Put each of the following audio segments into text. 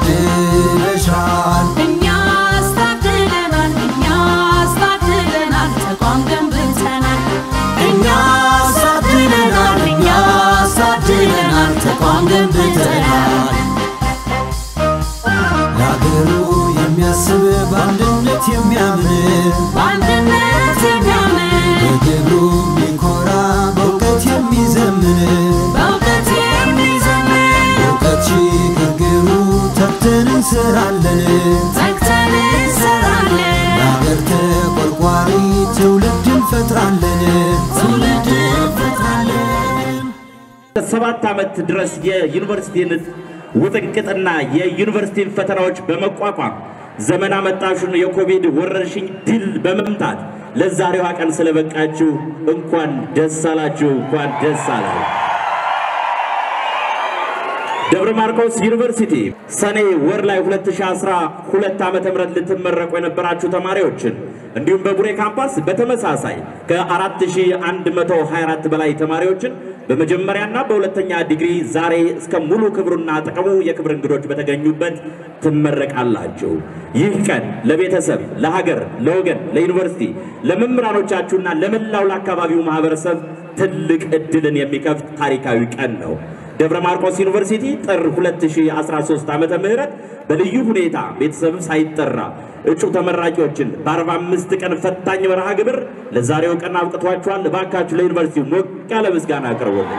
ታድለሻል እኛስ ታድለናል እኛስ ታድለናል ተቋም ገንብተናል እኛስ ታድለናል እኛስ ታድለናል ተቋም ገንብተናል ለአገሩ የሚያስብ በአንድነት የሚያምን በአንድነት የሚያምን በግብሩ የሚኮራ በእውቀት የሚዘምን በእውቀት የሚዘምን እውቀት ሽግግሩ ተግተን እንሰራለን ተግተን እንሰራለን ለአገር ተቆርቋሪ ትውልድ እንፈጥራለን ትውልድ እንፈጥራለን ሰባት ዓመት ድረስ የዩኒቨርሲቲን ውጥንቅጥና የዩኒቨርሲቲን ፈተናዎች በመቋቋም ዘመን አመጣሹን የኮቪድ ወረርሽኝ ድል በመምታት ለዛሬዋ ቀን ስለበቃችሁ እንኳን ደስ አላችሁ፣ እንኳን ደስ አላችሁ። ደብረ ማርቆስ ዩኒቨርሲቲ ሰኔ ወር ላይ 2012 ዓመተ ምህረት ልትመረቁ የነበራችሁ ተማሪዎችን እንዲሁም በቡሬ ካምፓስ በተመሳሳይ ከ4124 በላይ ተማሪዎችን በመጀመሪያና በሁለተኛ ዲግሪ ዛሬ እስከ ሙሉ ክብሩና ጥቅሙ የክብር እንግዶች በተገኙበት ትመረቃላችሁ። ይህ ቀን ለቤተሰብ፣ ለሀገር፣ ለወገን፣ ለዩኒቨርሲቲ፣ ለመምህራኖቻችሁና ለመላው ለአካባቢው ማህበረሰብ ትልቅ እድልን የሚከፍት ታሪካዊ ቀን ነው። ደብረ ማርቆስ ዩኒቨርሲቲ ጥር 2013 ዓመተ ምህረት በልዩ ሁኔታ ቤተሰብ ሳይጠራ እጩ ተመራቂዎችን በ45 ቀን ፈታኝ መርሃ ግብር ለዛሬው ቀን አብቅቷቸዋል። እባካችሁ ለዩኒቨርሲቲው ሞቅ ያለ ምስጋና አቅርቡልን።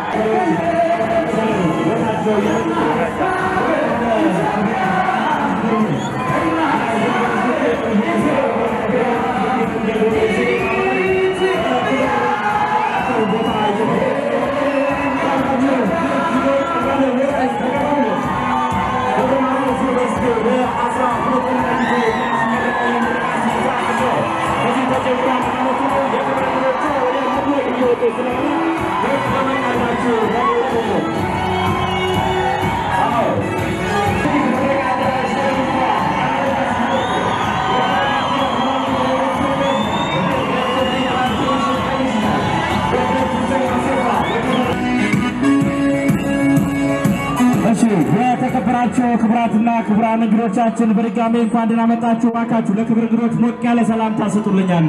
እሺ የተከበራችሁ ክቡራትና ክቡራን እንግዶቻችን በድጋሚ እንኳን ደህና መጣችሁ። እባካችሁ ለክብር እንግዶች ሞቅ ያለ ሰላምታ ስጡልኝ አንዴ።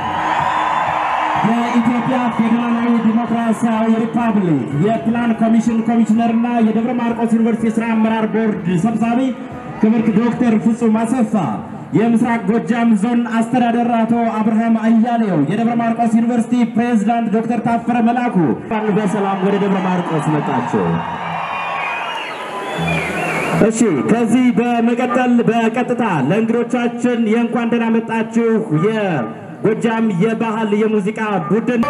የኢትዮጵያ ፌዴራላዊ ዲሞክራሲያዊ ሪፐብሊክ የፕላን ኮሚሽን ኮሚሽነርና የደብረ ማርቆስ ዩኒቨርሲቲ የሥራ አመራር ቦርድ ሰብሳቢ ክብርት ዶክተር ፍጹም አሰፋ፣ የምስራቅ ጎጃም ዞን አስተዳደር አቶ አብርሃም አያሌው፣ የደብረ ማርቆስ ዩኒቨርሲቲ ፕሬዝዳንት ዶክተር ታፈረ መላኩ እንኳን በሰላም ወደ ደብረ ማርቆስ መጣችሁ። እሺ ከዚህ በመቀጠል በቀጥታ ለእንግዶቻችን የእንኳን ደህና መጣችሁ የጎጃም የባህል የሙዚቃ ቡድን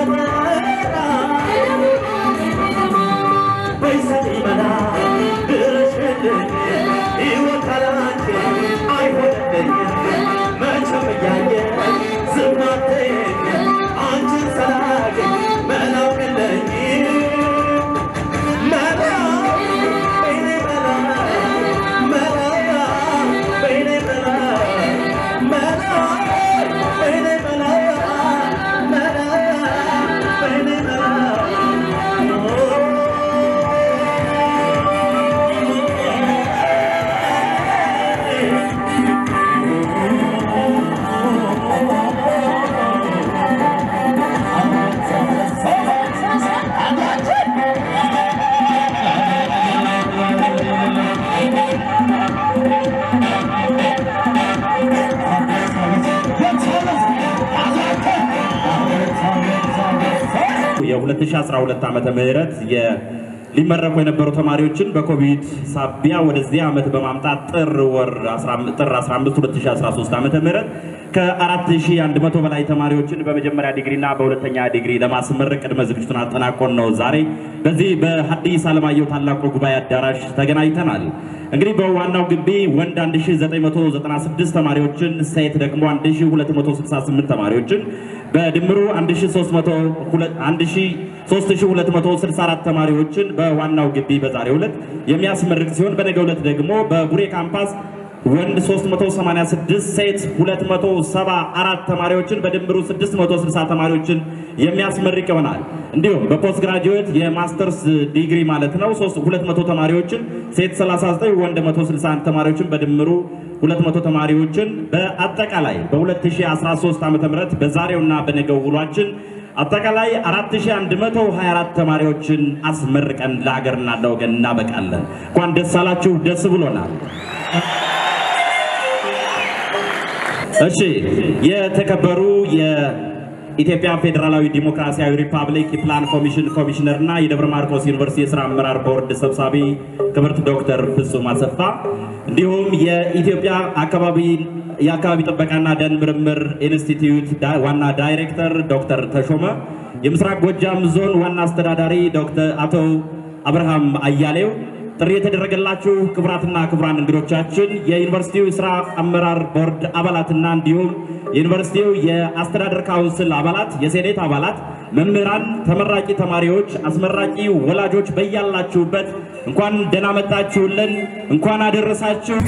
የ2012 ዓመተ ምህረት ሊመረቁ የነበሩ ተማሪዎችን በኮቪድ ሳቢያ ወደዚህ ዓመት በማምጣት ጥር ወር 15 ጥር 15 2013 ዓመተ ምህረት ከ4100 በላይ ተማሪዎችን በመጀመሪያ ዲግሪና በሁለተኛ ዲግሪ ለማስመረቅ ቅድመ ዝግጅቱን አጠናቆን ነው ዛሬ በዚህ በሐዲስ ዓለማየሁ ታላቁ ጉባኤ አዳራሽ ተገናኝተናል። እንግዲህ በዋናው ግቢ ወንድ 1996 ተማሪዎችን፣ ሴት ደግሞ 1268 ተማሪዎችን በድምሩ 3264 ተማሪዎችን በዋናው ግቢ በዛሬው ዕለት የሚያስመርቅ ሲሆን በነገው ዕለት ደግሞ በቡሬ ካምፓስ ወንድ 386 ሴት 274 ተማሪዎችን በድምሩ 660 ተማሪዎችን የሚያስመርቅ ይሆናል። እንዲሁም በፖስት ግራጁዌት የማስተርስ ዲግሪ ማለት ነው 200 ተማሪዎችን ሴት 39 ወንድ 161 ተማሪዎችን በድምሩ 200 ተማሪዎችን በአጠቃላይ በ2013 ዓ.ም በዛሬውና በነገው ውሏችን አጠቃላይ 4124 ተማሪዎችን አስመርቀን ለሀገርና ለወገን እናበቃለን። እንኳን ደስ አላችሁ፣ ደስ ብሎናል። እሺ የተከበሩ የኢትዮጵያ ፌዴራላዊ ዲሞክራሲያዊ ሪፐብሊክ የፕላን ኮሚሽን ኮሚሽነር እና የደብረ ማርቆስ ዩኒቨርሲቲ የስራ አመራር ቦርድ ሰብሳቢ ክብርት ዶክተር ፍጹም አሰፋ እንዲሁም የኢትዮጵያ አካባቢ የአካባቢ ጥበቃና ደን ምርምር ኢንስቲትዩት ዋና ዳይሬክተር ዶክተር ተሾመ፣ የምስራቅ ጎጃም ዞን ዋና አስተዳዳሪ ዶክተር አቶ አብርሃም አያሌው ጥሪ የተደረገላችሁ ክቡራትና ክቡራን እንግዶቻችን የዩኒቨርሲቲው የስራ አመራር ቦርድ አባላትና እንዲሁም የዩኒቨርሲቲው የአስተዳደር ካውንስል አባላት፣ የሴኔት አባላት፣ መምህራን፣ ተመራቂ ተማሪዎች፣ አስመራቂ ወላጆች በያላችሁበት እንኳን ደህና መጣችሁልን፣ እንኳን አደረሳችሁ።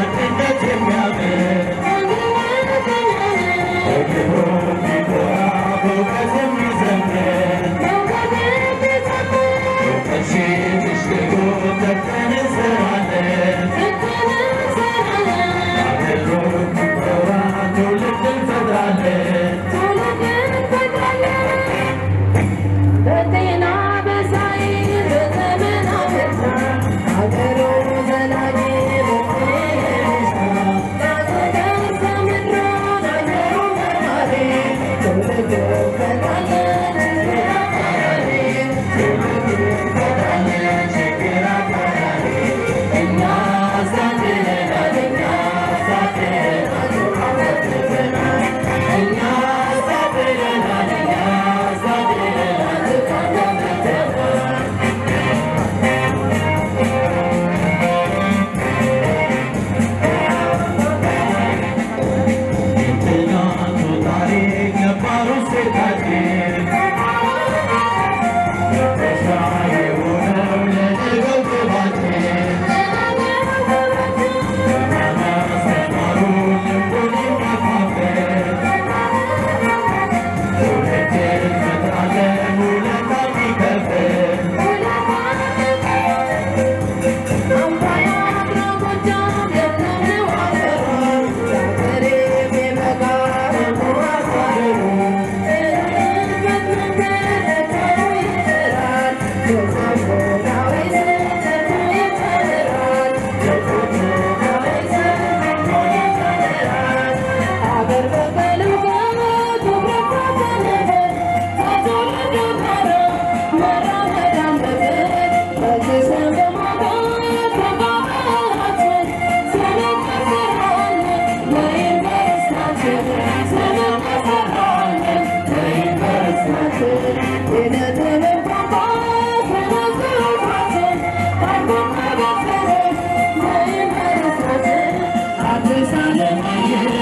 የሚያምር Thank you.